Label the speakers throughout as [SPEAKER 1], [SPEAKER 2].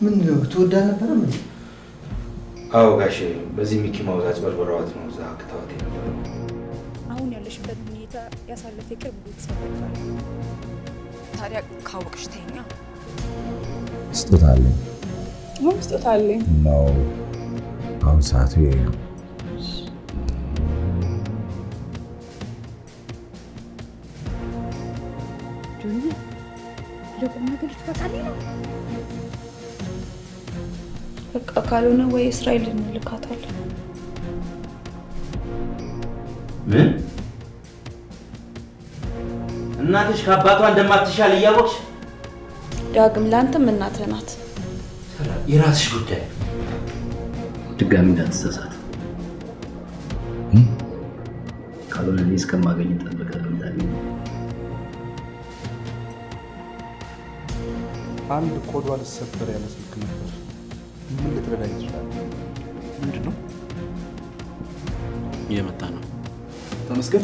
[SPEAKER 1] ምን ነው ትወዳ ነበረ? ምን
[SPEAKER 2] አዎ ጋሼ፣ በዚህ ሚኪ ማውዛት በርበረዋት ነው እዛ ክትዋት የነበረው።
[SPEAKER 3] አሁን ያለሽበት ሁኔታ ያሳለፈ የቅርብ ቤተሰብ ጋር ታዲያ ካወቅሽ ተኛ
[SPEAKER 4] ስጦታ አለኝ
[SPEAKER 3] ምን ስጦታ አለኝ?
[SPEAKER 4] ነው። አሁን ሰዓቱ ይሄ ነው።
[SPEAKER 3] ጆኒ ለቁም ነገር ልትበቃልኝ ነው? በቃ ካልሆነ ወይ እስራኤል እንልካታለን።
[SPEAKER 2] ምን እናትሽ ከአባቷ እንደማትሻል እያወቅሽ
[SPEAKER 3] ዳግም ለአንተም እናትህ ናት።
[SPEAKER 2] የራስሽ ጉዳይ።
[SPEAKER 5] ድጋሚ እንዳትሳሳት። ካልሆነ እኔ እስከማገኝ ጠብቀህ ለምታገኝ
[SPEAKER 6] አንድ ኮዷ ልሰበር ያለ ስልክ ነበር። ምን ልትረዳኝ ትችላለህ?
[SPEAKER 7] ምንድን ነው እየመጣ ነው?
[SPEAKER 6] ተመስገን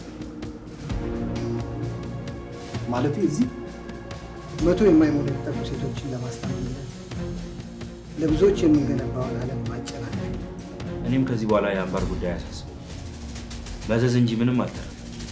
[SPEAKER 1] ማለት እዚህ መቶ የማይሞሉ የተጠቁ ሴቶችን ለማስታመን ለብዙዎች የምንገነባውን ዓለም ማጨናነቅ
[SPEAKER 2] እኔም ከዚህ በኋላ የአንባር ጉዳይ አያሳስበው መዘዝ እንጂ ምንም አልተረፈም።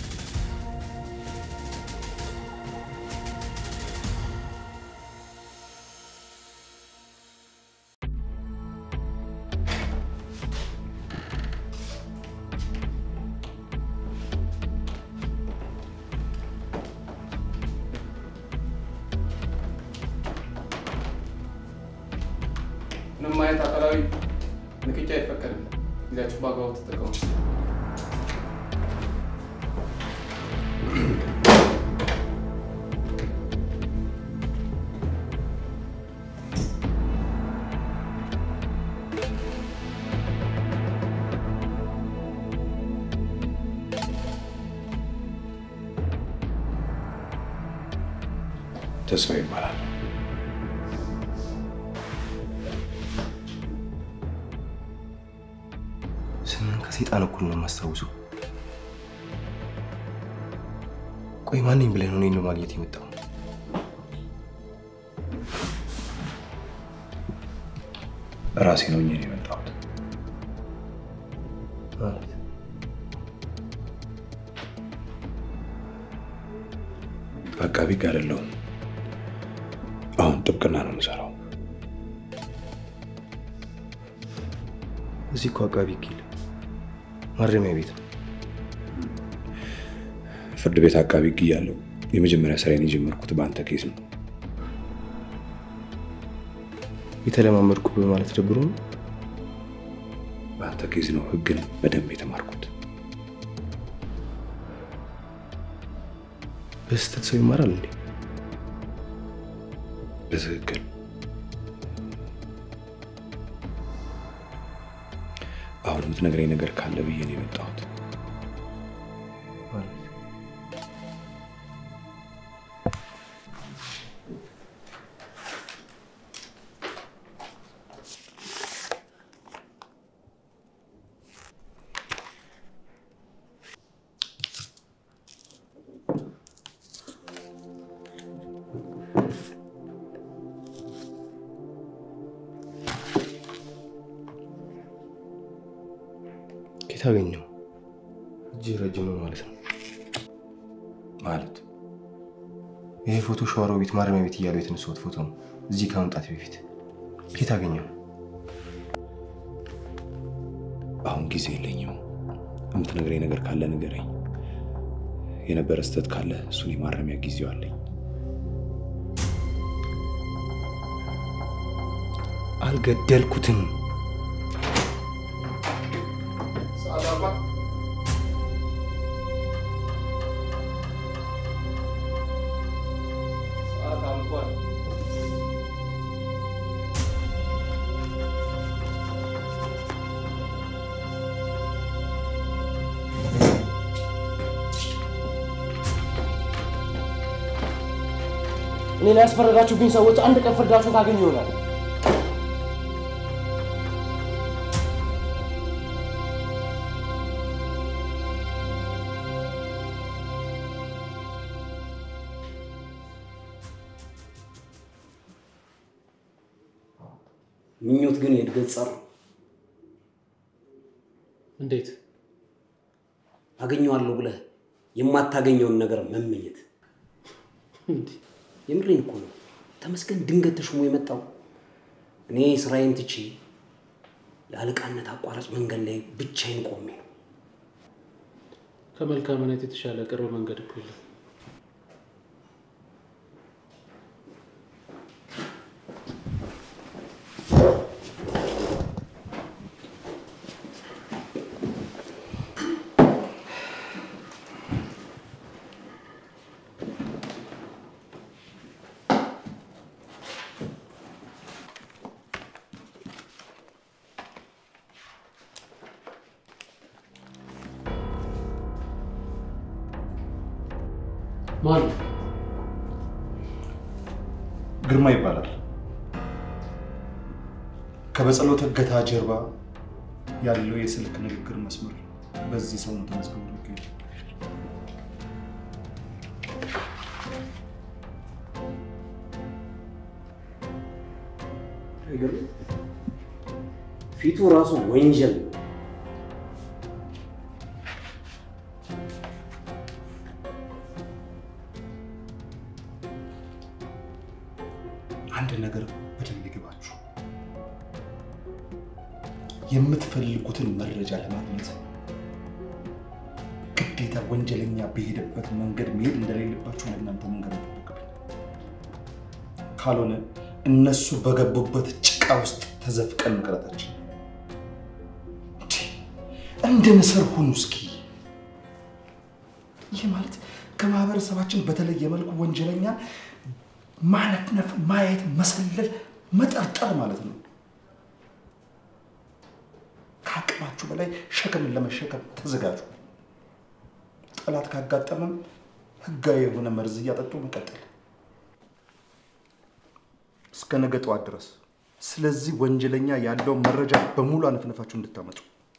[SPEAKER 6] ምንም አይነት አካላዊ ንክኪ አይፈቀድም። ጊዜያችሁ በአግባቡ ተጠቀሙ።
[SPEAKER 4] ተስፋ ይባላል።
[SPEAKER 8] ስምን ከሰይጣን እኩል ነው የማስታውሰው። ቆይ ማንኝ ብለህ ነው እኔን ለማግኘት የመጣው?
[SPEAKER 4] ራሴ ነው እኔ የመጣሁት።
[SPEAKER 8] ማለት
[SPEAKER 4] በአቃቢ ጋር አይደለሁም። አሁን ጥብቅና ነው የምሰራው።
[SPEAKER 8] እዚህ እኮ አቃቢ ኪል ማረሚያ ቤት ነው።
[SPEAKER 4] ፍርድ ቤት አቃቢ ሕግ እያለሁ የመጀመሪያ ስራዬን የጀመርኩት በአንተ ኬዝ ነው።
[SPEAKER 8] የተለማመድኩ በማለት ደብሮ ነው።
[SPEAKER 4] በአንተ ኬዝ ነው ሕግን በደንብ የተማርኩት።
[SPEAKER 8] በስህተት ሰው ይማራል እንዴ?
[SPEAKER 4] በትክክል አሁን የምትነግረኝ ነገር ካለ ብዬ ነው የመጣሁት።
[SPEAKER 8] ኬት አገኘው? እጅ ረጅም ነው ማለት ነው።
[SPEAKER 4] ማለት
[SPEAKER 8] ይሄ ፎቶ ሸዋሮ ቤት ማረሚያ ቤት እያሉ የተነሳሁት ፎቶ ነው። እዚህ ከመምጣት በፊት ኬት አገኘው?
[SPEAKER 4] አሁን ጊዜ የለኝም። የምትነግረኝ ነገር ካለ ንገረኝ። የነበረ ስህተት ካለ እሱን የማረሚያ ጊዜው አለኝ።
[SPEAKER 8] አልገደልኩትም።
[SPEAKER 6] ሰዓት አባ ሰዓት አልቋል።
[SPEAKER 9] እኔ ላይ ያስፈረዳችሁብኝ ሰዎች አንድ ቀን ፍርዳችሁን ታገኙ ይሆናል።
[SPEAKER 7] ምኞት ግን የእድገት ጸር ነው።
[SPEAKER 9] እንዴት?
[SPEAKER 7] አገኘዋለሁ ብለህ የማታገኘውን ነገር መመኘት። የምሬን እኮ ነው። ተመስገን ድንገት ተሾሞ የመጣው እኔ ስራዬን ትቼ የአለቃነት አቋራጭ መንገድ ላይ ብቻዬን ቆሜ ነው።
[SPEAKER 9] ከመልካምነት የተሻለ ቅርብ መንገድ እኮ የለም። ማን ነው?
[SPEAKER 6] ግርማ ይባላል። ከበጸሎት እገታ ጀርባ ያለው የስልክ ንግግር መስመር በዚህ ሰው ነው ተመዝግቦ የሚገኘው።
[SPEAKER 7] አይገርምም? ፊቱ ራሱ ወንጀል ነው።
[SPEAKER 6] አንድ ነገር በደንብ ይግባችሁ። የምትፈልጉትን መረጃ ለማግኘት ግዴታ ወንጀለኛ በሄደበት መንገድ መሄድ እንደሌለባችሁ ለእናንተ መንገድ ይጠበቅብኝ። ካልሆነ እነሱ በገቡበት ጭቃ ውስጥ ተዘፍቀን መቅረታችን። እንዴ! እንደ ንስር ሁኑ እስኪ። ይህ ማለት ከማህበረሰባችን በተለየ መልኩ ወንጀለኛ ማነፍነፍ፣ ማየት፣ መሰለል፣ መጠርጠር ማለት ነው። ከአቅማችሁ በላይ ሸክምን ለመሸከም ተዘጋጁ። ጠላት ካጋጠመም ህጋዊ የሆነ መርዝ እያጠጡ መቀጠል እስከ ነገ ጠዋት ድረስ። ስለዚህ ወንጀለኛ ያለው መረጃ በሙሉ አነፍነፋችሁ እንድታመጡ።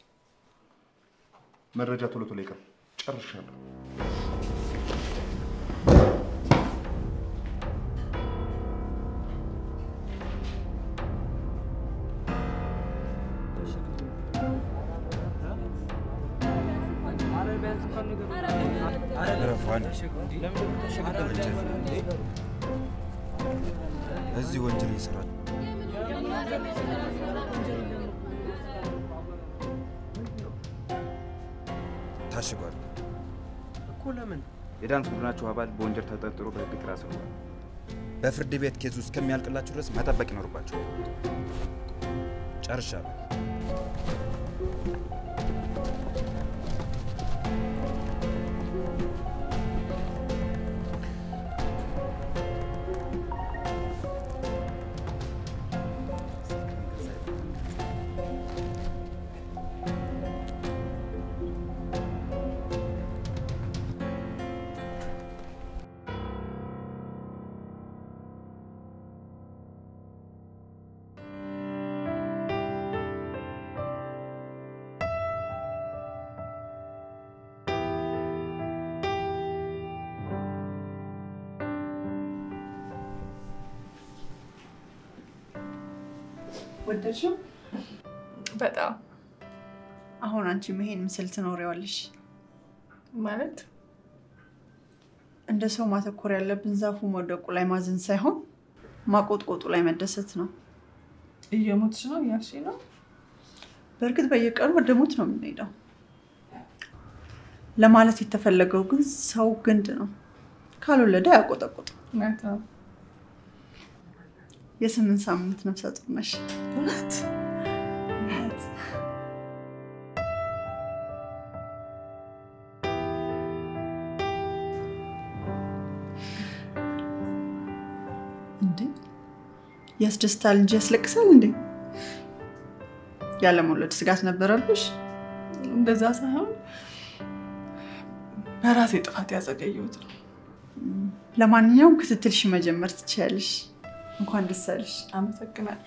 [SPEAKER 6] መረጃ ቶሎ ቶሎ ይቀር። ጨርሻለሁ።
[SPEAKER 10] እዚህ ወንጀል ይሰራል። ታሽጓል
[SPEAKER 11] እኮ ለምን?
[SPEAKER 10] የዳንስ ቡድናችሁ አባል በወንጀል ተጠርጥሮ በህግ ጥላ ስር ውሏል። በፍርድ ቤት ኬዙ እስከሚያልቅላችሁ ድረስ መጠበቅ ይኖርባችሁ። ጨርሻለሁ።
[SPEAKER 12] ወደድሽው?
[SPEAKER 3] በጣም
[SPEAKER 12] አሁን አንቺም ይሄን ምስል ትኖሪዋለሽ
[SPEAKER 3] ማለት
[SPEAKER 12] እንደ ሰው ማተኮር ያለብን ዛፉ መውደቁ ላይ ማዘን ሳይሆን ማቆጥቆጡ ላይ መደሰት ነው።
[SPEAKER 3] እየሞትሽ ነው እያልሽ ነው?
[SPEAKER 12] በእርግጥ በየቀኑ ወደ ሞት ነው የምንሄደው። ለማለት የተፈለገው ግን ሰው ግንድ ነው፣ ካልወለደ አያቆጠቁጥም።
[SPEAKER 3] እውነት ነው።
[SPEAKER 12] የስምንት ሳምንት ነፍሰ ጡር ነሽ።
[SPEAKER 3] እውነት
[SPEAKER 12] እንዴ ያስደስታል እንጂ ያስለቅሳል እንዴ? ያለመውለድ ስጋት ነበረብሽ?
[SPEAKER 3] እንደዛ ሳይሆን በራሴ ጥፋት ያዘገየሁት ነው።
[SPEAKER 12] ለማንኛውም ክትትልሽ መጀመር ትችያለሽ። እንኳን ደስ አለሽ።
[SPEAKER 3] አመሰግናለሁ።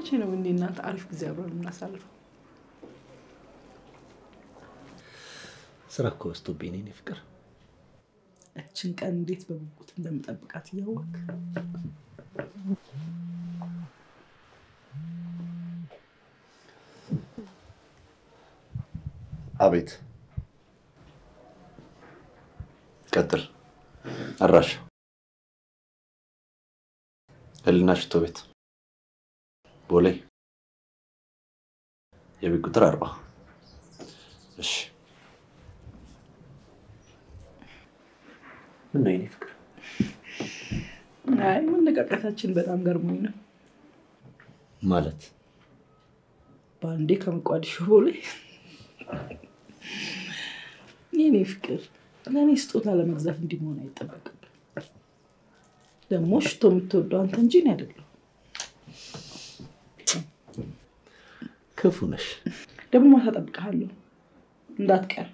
[SPEAKER 13] መቼ ነው እኔ እናንተ አሪፍ ጊዜ አብረን የምናሳልፈው?
[SPEAKER 5] ስራ እኮ በዝቶብኝ ነው የኔ ፍቅር።
[SPEAKER 13] እችን ቀን እንዴት በጉጉት እንደምጠብቃት እያወቅ
[SPEAKER 4] አቤት። ቀጥል። አድራሻ ህልና ሽቶ ቤት ቦሌ የቤት ቁጥር አርባ እሺ። ምን ነው የኔ ፍቅር?
[SPEAKER 13] አይ መነቃቃታችን በጣም ገርሞኝ ነው።
[SPEAKER 5] ማለት
[SPEAKER 13] በአንዴ ከመቋዲሾ ቦሌ የኔ ፍቅር ለእኔ ስጦታ ለመግዛት እንዲህ መሆን አይጠበቅም። ደግሞ ሽቶ የምትወደው አንተ እንጂ እኔ አይደለሁም።
[SPEAKER 5] ክፉ ነሽ።
[SPEAKER 13] ደግሞ ማታ እጠብቅሃለሁ እንዳትቀር።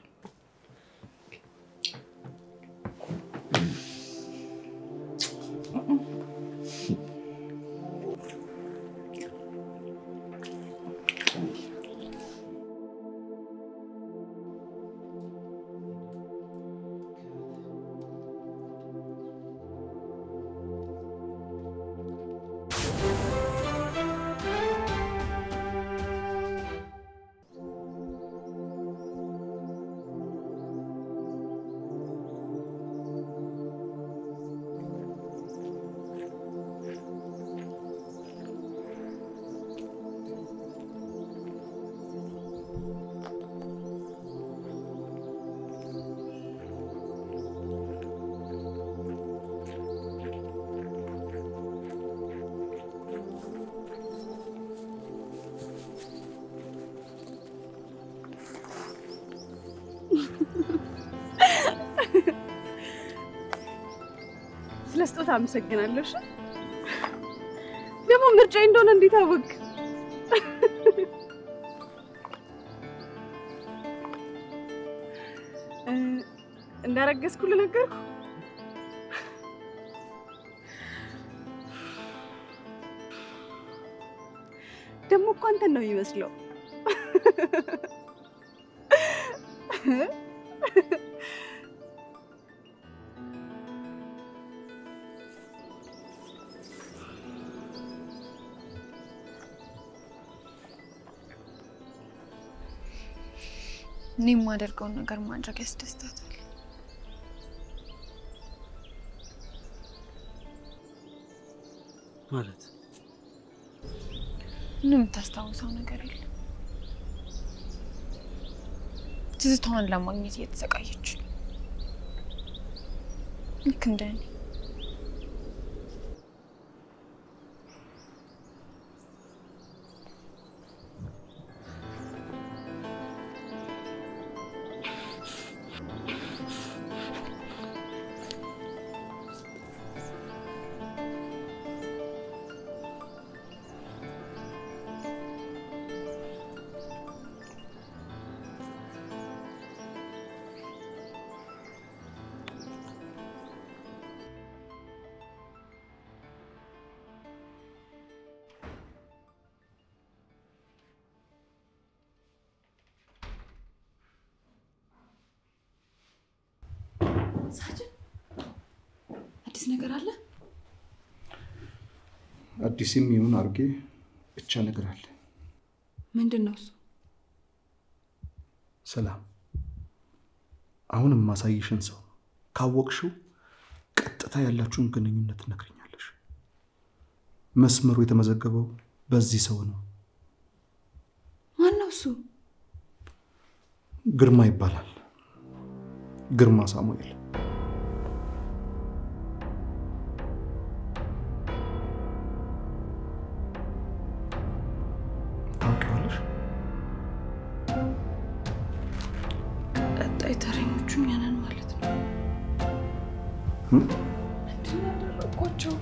[SPEAKER 3] ስለ ስጦታ አመሰግናለሁ። እሺ? ደግሞ ምርጫ እንደሆነ እንዴት አወቅ? እንዳረገዝኩ ልነገርኩ ደግሞ እኮ አንተን ነው የሚመስለው።
[SPEAKER 14] እኔ የማደርገውን ነገር ማድረግ ያስደስታታል።
[SPEAKER 5] ማለት
[SPEAKER 14] ምንም የምታስታውሰው ነገር የለም። ትዝታዋን ለማግኘት እየተሰቃየች ነው። ልክ እንደ እኔ።
[SPEAKER 3] ሳጅን አዲስ ነገር አለ?
[SPEAKER 6] አዲስም ይሁን አርጌ ብቻ ነገር አለ።
[SPEAKER 3] ምንድን ነው እሱ?
[SPEAKER 6] ሰላም፣ አሁን የማሳይሽን ሰው ካወቅሽው ቀጥታ ያላችሁን ግንኙነት ትነግረኛለሽ። መስመሩ የተመዘገበው በዚህ ሰው ነው።
[SPEAKER 3] ማን ነው እሱ?
[SPEAKER 6] ግርማ ይባላል። ግርማ ሳሙኤል። ታውቂዋለሽ?
[SPEAKER 3] ቀጣይ ተረኞቹ እኛ ነን ማለት ነው።
[SPEAKER 6] እም?
[SPEAKER 3] ምንድን ነው ያደረግኳቸው?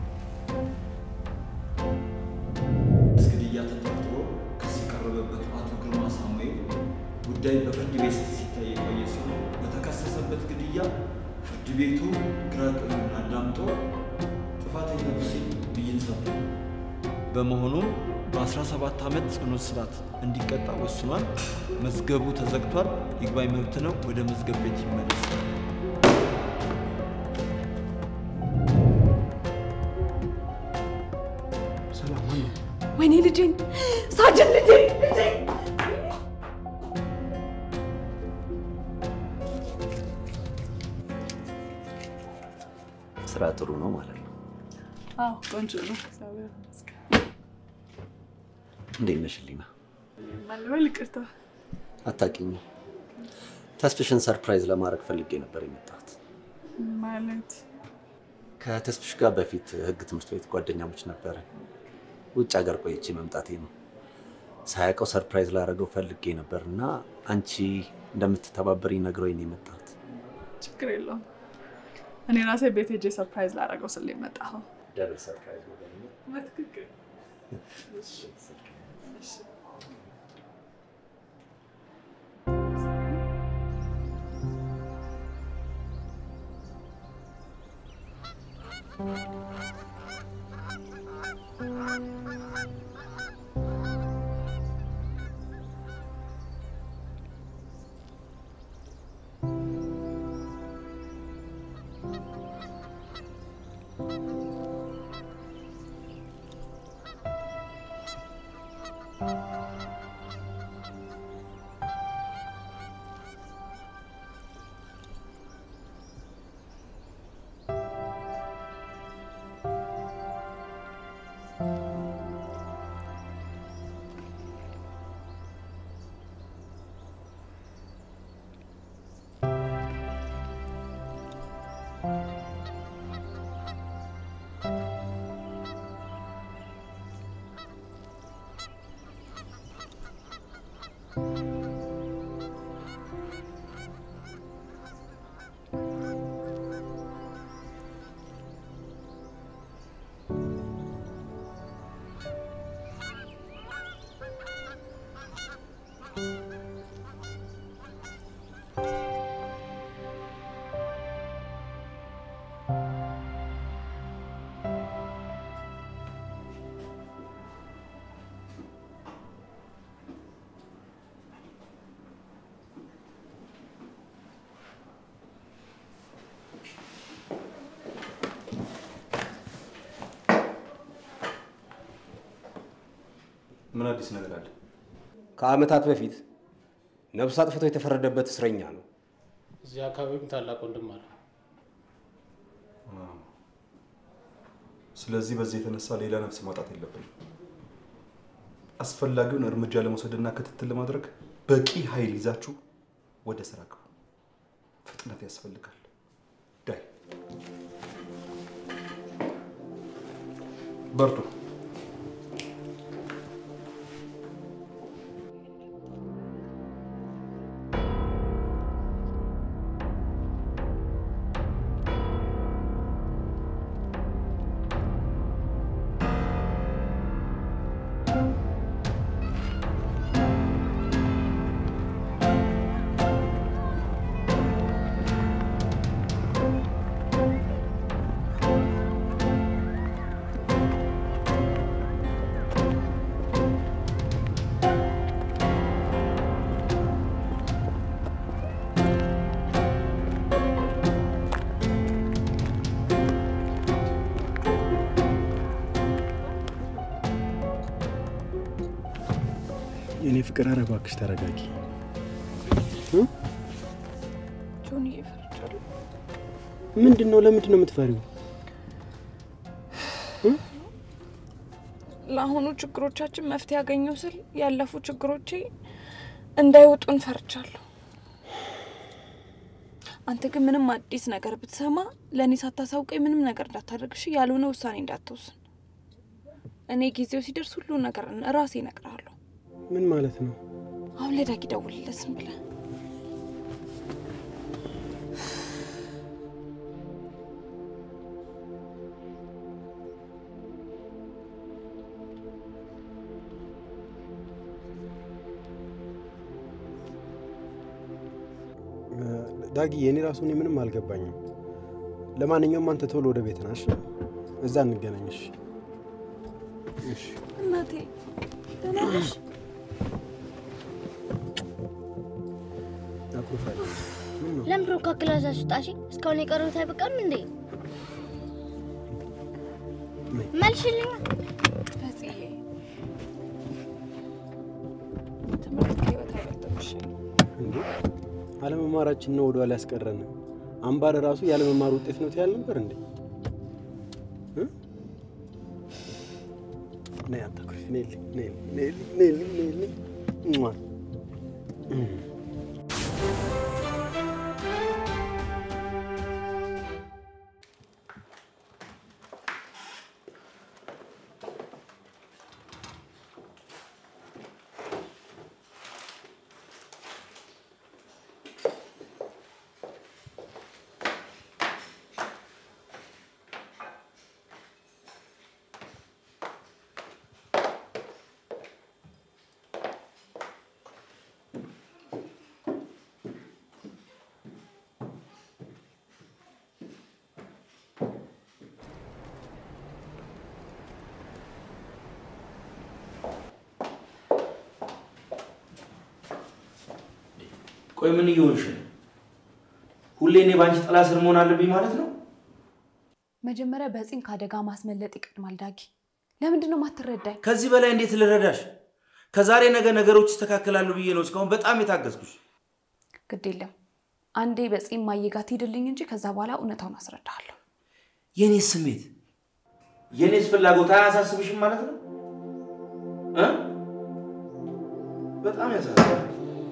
[SPEAKER 15] ግድያ ተጠርጥሮ ክስ የቀረበበት አቶ ግርማ ሳሙኤል ጉዳይ በፍርድ ቤት ሲታይ የቆየ ሲሆን በተከሰሰበት ግድያ ፍርድ ቤቱ ግራ ቀኙን አዳምጦ ጥፋተኛ ሲል ብይን ሰጥቷል። በመሆኑም በ17 ዓመት ጽኑ እስራት እንዲቀጣ ወስኗል። መዝገቡ ተዘግቷል። ይግባኝ መብት ነው። ወደ መዝገብ ቤት ይመለስ።
[SPEAKER 9] ሰላም ወይ
[SPEAKER 3] ወይኔ ልጄን ሳጅን ልጄን ልጄን
[SPEAKER 5] ስራ ጥሩ ነው ማለት ነው።
[SPEAKER 3] አዎ ቆንጆ ነው። እግዚአብሔር ይመስገን።
[SPEAKER 5] እንዴት ነሽ ሊና?
[SPEAKER 3] ማለበል ይቅርታ።
[SPEAKER 5] አታውቂኝም። ተስፍሽን ሰርፕራይዝ ለማድረግ ፈልጌ ነበር የመጣሁት።
[SPEAKER 3] ማለት
[SPEAKER 5] ከተስፍሽ ጋር በፊት ህግ ትምህርት ቤት ጓደኛሞች ነበርን። ውጭ ሀገር ቆይቼ መምጣቴ ነው። ሳያውቀው ሰርፕራይዝ ላደረገው ፈልጌ ነበር እና አንቺ እንደምትተባበሪኝ ነግሮኝ ነው የመጣሁት።
[SPEAKER 3] ችግር የለውም። እኔ ራሴ ቤት ሄጄ ሰርፕራይዝ ላደረገው ስል የመጣኸው
[SPEAKER 5] ደብል ሰርፕራይዝ ነው ደግሞ።
[SPEAKER 3] በትክክል
[SPEAKER 4] ምን አዲስ ነገር አለ?
[SPEAKER 7] ከአመታት በፊት ነፍስ አጥፍቶ የተፈረደበት እስረኛ ነው።
[SPEAKER 9] እዚህ አካባቢም ታላቅ ወንድም አለ።
[SPEAKER 6] ስለዚህ በዚህ የተነሳ ሌላ ነፍስ ማጣት የለብንም። አስፈላጊውን እርምጃ ለመውሰድና ክትትል ለማድረግ በቂ ኃይል ይዛችሁ ወደ ስራ ግቡ። ፍጥነት ያስፈልጋል። ዳይ በርቱ።
[SPEAKER 9] የኔ ፍቅር፣ ኧረ እባክሽ ተረጋጊ።
[SPEAKER 3] ጆኒ እየፈርቻለሁ።
[SPEAKER 9] ምንድን ነው? ለምንድን ነው የምትፈሪው?
[SPEAKER 3] ለአሁኑ ችግሮቻችን መፍትሄ ያገኘው ስል ያለፉ ችግሮቼ እንዳይወጡን ፈርቻለሁ። አንተ ግን ምንም አዲስ ነገር ብትሰማ ለእኔ ሳታሳውቀኝ ምንም ነገር እንዳታደርግሽ፣ ያልሆነ ውሳኔ እንዳትወስን። እኔ ጊዜው ሲደርስ ሁሉ ነገር ራሴ እነግርሃለሁ።
[SPEAKER 9] ምን ማለት ነው?
[SPEAKER 3] አሁን ለዳጊ ደውልለት ዝም ብለህ
[SPEAKER 9] ዳጊ፣ የኔ ራሱ እኔ ምንም አልገባኝም። ለማንኛውም አንተ ቶሎ ወደ ቤት ናሽ፣ እዛ እንገናኝሽ።
[SPEAKER 3] እናቴ ደህና ነሽ?
[SPEAKER 9] አኩርፋለሁ። ምን ነው?
[SPEAKER 16] ለምንድን ነው ከክላስ አስወጣሽ? እስካሁን የቀረሁት አይበቃም እንዴ? መልሽልኝ።
[SPEAKER 3] ፈጽዬ ትምህርት ከህይወት አይበልጥም። እሺ
[SPEAKER 9] እንዴ አለመማራችን ነው ወደኋላ ያስቀረን። አምባር ራሱ ያለመማር ውጤት ነው ትያል ነበር እንዴ? እ? ነይ አታኩርፊ፣ ነይልኝ፣ ነይልኝ፣ ነይልኝ፣ ነይልኝ፣ ነይልኝ። እሟ።
[SPEAKER 2] ቆይ ምን እየሆንሽ ነው? ሁሌ እኔ በአንቺ ጥላ ስር መሆን አለብኝ ማለት ነው?
[SPEAKER 3] መጀመሪያ በፂን ከአደጋ ማስመለጥ ይቀድማል። ዳጊ ለምንድን ነው ማትረዳኝ?
[SPEAKER 2] ከዚህ በላይ እንዴት ልረዳሽ? ከዛሬ ነገ ነገሮች ይስተካከላሉ ብዬ ነው እስካሁን በጣም የታገዝኩሽ።
[SPEAKER 3] ግድ የለም አንዴ በፂን ማየጋት ሂድልኝ እንጂ ከዛ በኋላ እውነታውን አስረዳሃለሁ።
[SPEAKER 2] የኔስ ስሜት የኔስ ፍላጎት አያሳስብሽም ማለት ነው እ? በጣም ያሳስባል።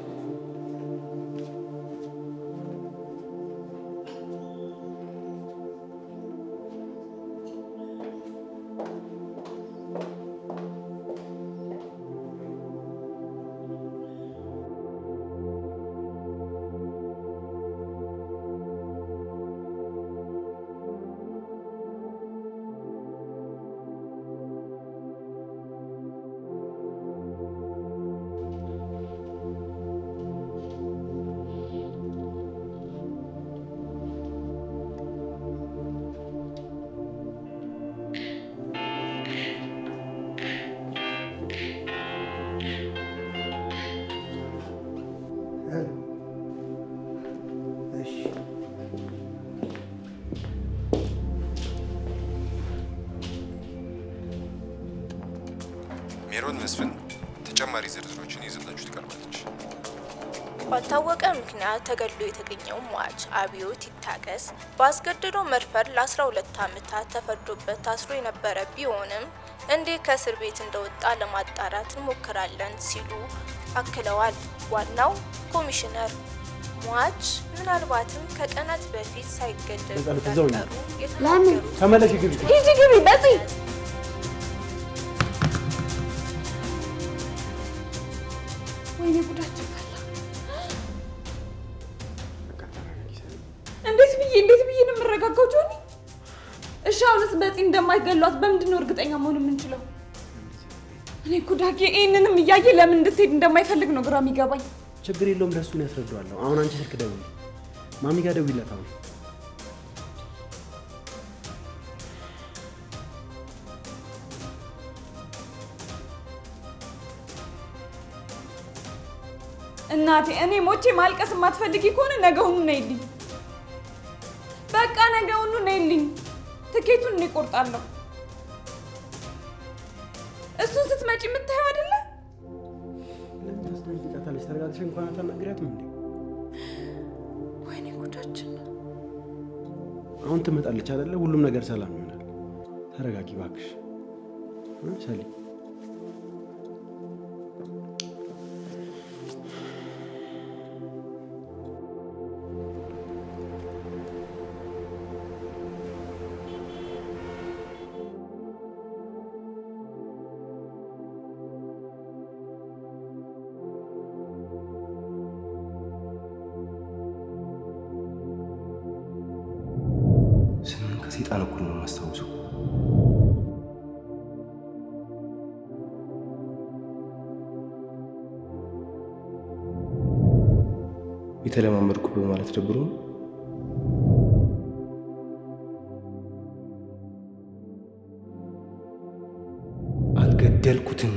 [SPEAKER 8] ሜሮን መስፍን ተጨማሪ ዝርዝሮችን ይዘላችሁ ትቀርባለች።
[SPEAKER 17] ባልታወቀ ምክንያት ተገድሎ የተገኘው ሟች አብዮት ይታገስ በአስገድዶ መድፈር ለ12 ዓመታት ተፈርዶበት ታስሮ የነበረ ቢሆንም እንዴት ከእስር ቤት እንደወጣ ለማጣራት እንሞክራለን ሲሉ አክለዋል። ዋናው ኮሚሽነር ሟች ምናልባትም ከቀናት በፊት ሳይገደሉ
[SPEAKER 9] በቃ እዛው ነው።
[SPEAKER 17] እንዳልቀሩ የተናገሩት
[SPEAKER 9] ተመለሽ ግቢ።
[SPEAKER 17] ሂጂ ግቢ በፂ
[SPEAKER 3] ወይኔ ጉዳችን ፈላ። እንዴት ብዬ እንዴት ብዬ ነው የምረጋጋው ጆኒ? እሺ አሁንስ በፂ እንደማይገሏት በምንድን ነው እርግጠኛ መሆን የምንችለው? እኔ እኮ ዳጊ ይህንንም እያየ ለምን እንድትሄድ እንደማይፈልግ ነው ግራ የሚገባኝ።
[SPEAKER 9] ችግር የለውም ለእሱን ያስረዳዋለሁ። አሁን አንቺ ስልክ ደውል፣ ማሚ ጋር ደውይለት አሁን።
[SPEAKER 3] እናቴ እኔ ሞቼ ማልቀስ የማትፈልጊ ከሆነ ነገውኑ ነይልኝ። በቃ ነገውኑ ነይልኝ። ትኬቱን እኔ እቆርጣለሁ። እሱን ስትመጪ የምታየው አይደለ?
[SPEAKER 9] ለምን ታስደነግጫታለሽ? ተረጋግተሽ እንኳን አታናግሪያትም እንዴ?
[SPEAKER 3] ወይኔ ጉዳችን።
[SPEAKER 9] አሁን ትመጣለች አይደለ? ሁሉም ነገር ሰላም ይሆናል። ተረጋጊ እባክሽ እ ሰሊ
[SPEAKER 8] ስምን ከሴጣን እኩል ነው የማስታውሰው። የተለማመድኩ በማለት ደብሮ ነው። አልፈልጉትም።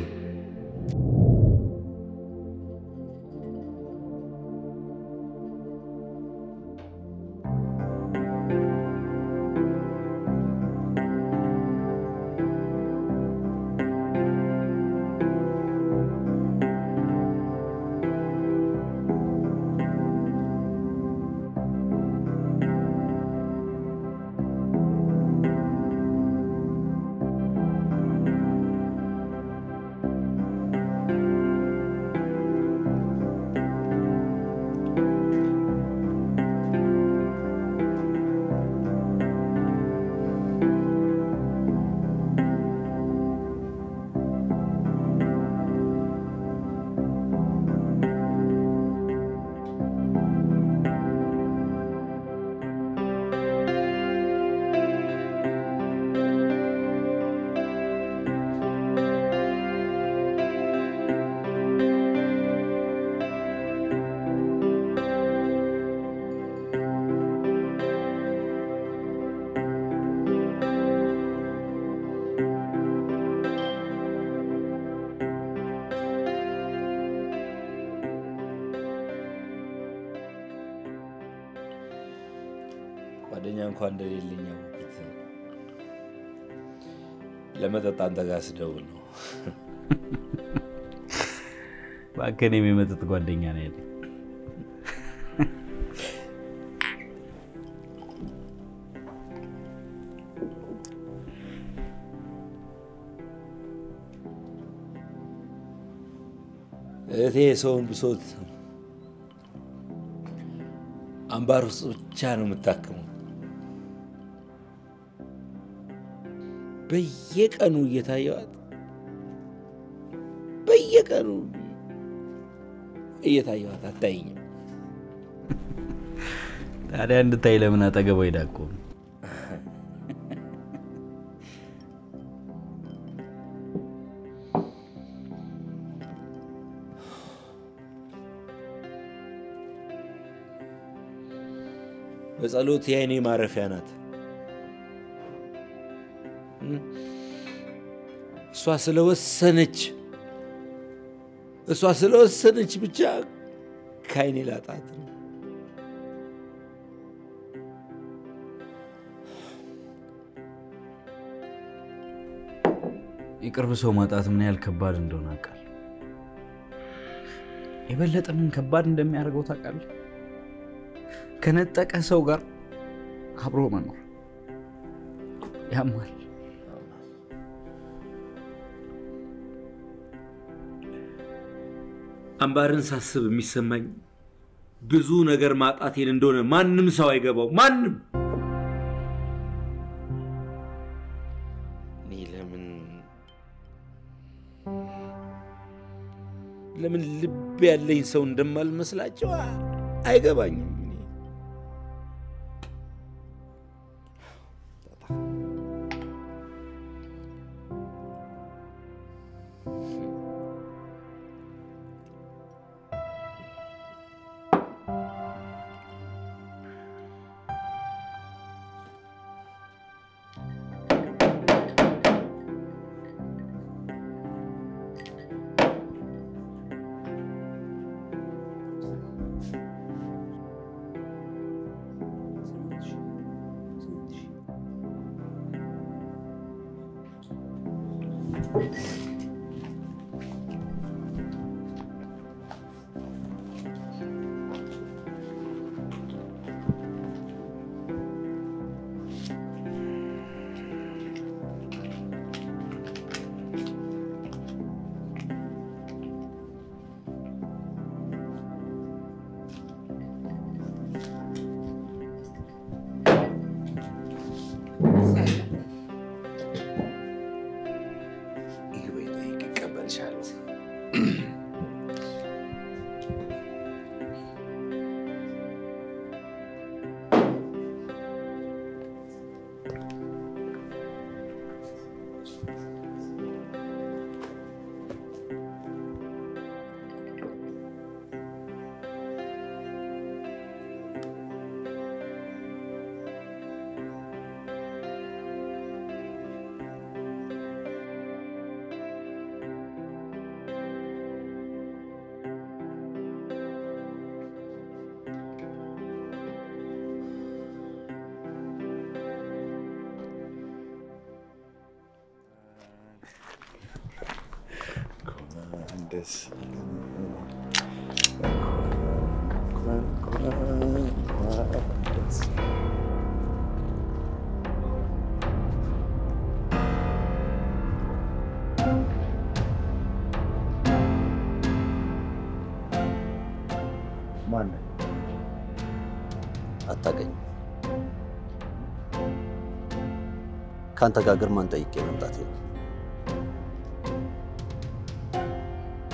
[SPEAKER 2] ጓደኛ እንኳን እንደሌለኝ ያወቅሁት ለመጠጥ አንተ ጋር ስደውል ነው።
[SPEAKER 18] እባክህ እኔም የመጠጥ ጓደኛ ነው ያለኝ።
[SPEAKER 2] እህቴ የሰውን ብሶት አምባር ውስጥ ብቻ ነው የምታክመው። በየቀኑ እየታየዋት በየቀኑ እየታየዋት አታይኝም።
[SPEAKER 18] ታዲያ እንድታይ ለምን አጠገቧ ሄዳ እኮ ነው።
[SPEAKER 2] በጸሎት የአይኔ ማረፊያ ናት። እሷ ስለወሰነች እሷ ስለወሰነች ብቻ ከአይኔ ላጣት ነው።
[SPEAKER 18] የቅርብ ሰው ማጣት ምን ያህል ከባድ እንደሆነ አውቃለሁ። የበለጠ ምን ከባድ እንደሚያደርገው ታውቃለህ? ከነጠቀ ሰው ጋር አብሮ መኖር ያማል።
[SPEAKER 2] አምባርን ሳስብ የሚሰማኝ ብዙ ነገር ማጣቴን እንደሆነ ማንም ሰው አይገባው። ማንም እኔ ለምን ለምን ልብ ያለኝ ሰው እንደማልመስላቸው አይገባኝም። እኔ
[SPEAKER 5] ይግበኝ
[SPEAKER 6] ደስ እንኳን እንኳን ደስ
[SPEAKER 5] ማነህ? አታውቀኝም። ከአንተ ጋር ግርማን ጠይቄ መምጣቴ ነው።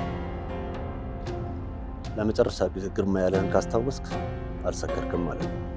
[SPEAKER 5] ለመጨረሻ ጊዜ ግርማ ያለህን ካስታወስክ አልሰከርክም ማለት ነው።